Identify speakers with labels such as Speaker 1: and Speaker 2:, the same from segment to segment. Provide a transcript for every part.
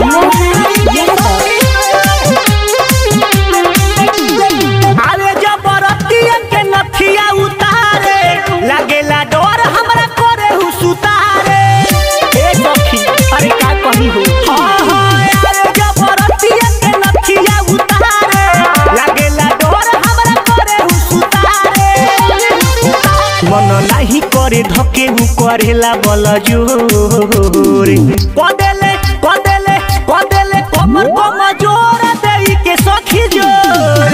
Speaker 1: अरे जबरतिया के नथिया उतारे लागेला डर हमरा करे हु सुतारे ए सखी अरे का कही हो हाँ हाँ अरे जबरतिया के नथिया उतारे लागेला डर हमरा करे हु सुतारे मन नाही करे धके हु करेला बल जोरे कदेले कदेले कदेले कमर कम जोर देई के सखी जोर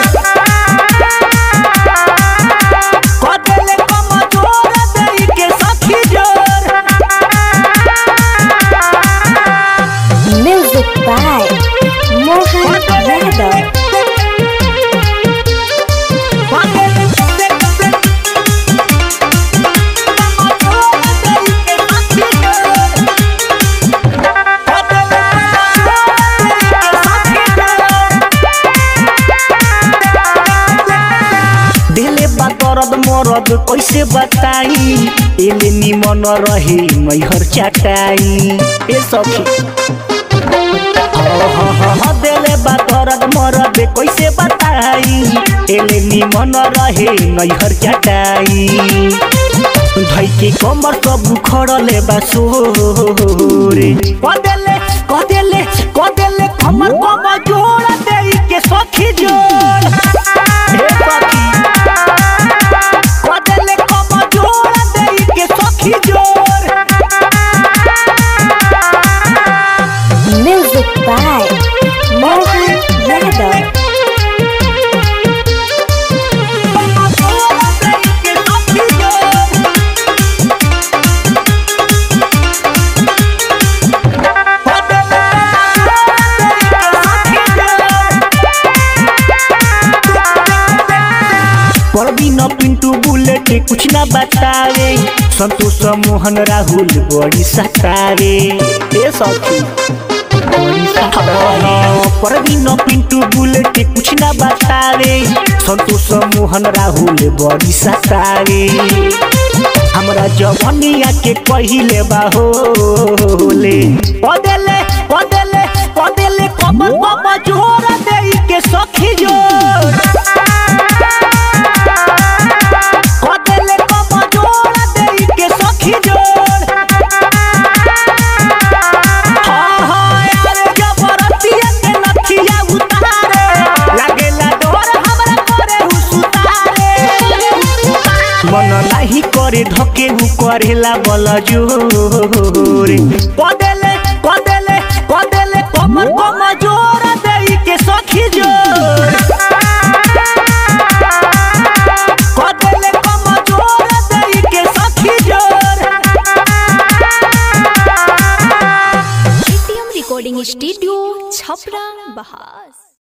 Speaker 1: कदेले कम जोर देई के सखी जोर
Speaker 2: Music by Mohan Yadav.
Speaker 1: दिले बा दर्द मरद कैसे बताई एले निमन रहे मैहर चाटाई ए सखी दिले बा दर्द मरद कैसे बताई एले निमन रहे नैहर चाटाई भाई के कमर सब खड़ले बा सोरे कदेले कदेले कदेले कमर कम जोड़ दे के सखी जोड़ हे सखी कदेले कम जोड़ दे के सखी जोड़
Speaker 2: Music by Mohan Yadav.
Speaker 1: Parveen Pintu bullet कुछ ना बतावे संतोष मोहन राहुल बड़ी सतावे ए सखी बड़ी सतावे परवीन पिंटू बुलेट कुछ ना बतावे संतोष मोहन राहुल बड़ी सतावे हमरा जवनिया के पहिले बाहोले पदेले पदेले पदेले कमर कम जोर देई के सखी जोर कदेले कम जोर देई के सखी जोर हाँ हाँ अरे जबरतिया के नथिया उतारे लागेला डर हमरा करे हु सुतारे मन नाही करे धके हु करेला बल जोरे कदेले कदेले कदेले कमर कम जोर देई के सखी जोर कदेले कम जोर देई के सखी जोर
Speaker 3: एटीएम रिकॉर्डिंग स्टूडियो छपरा बहास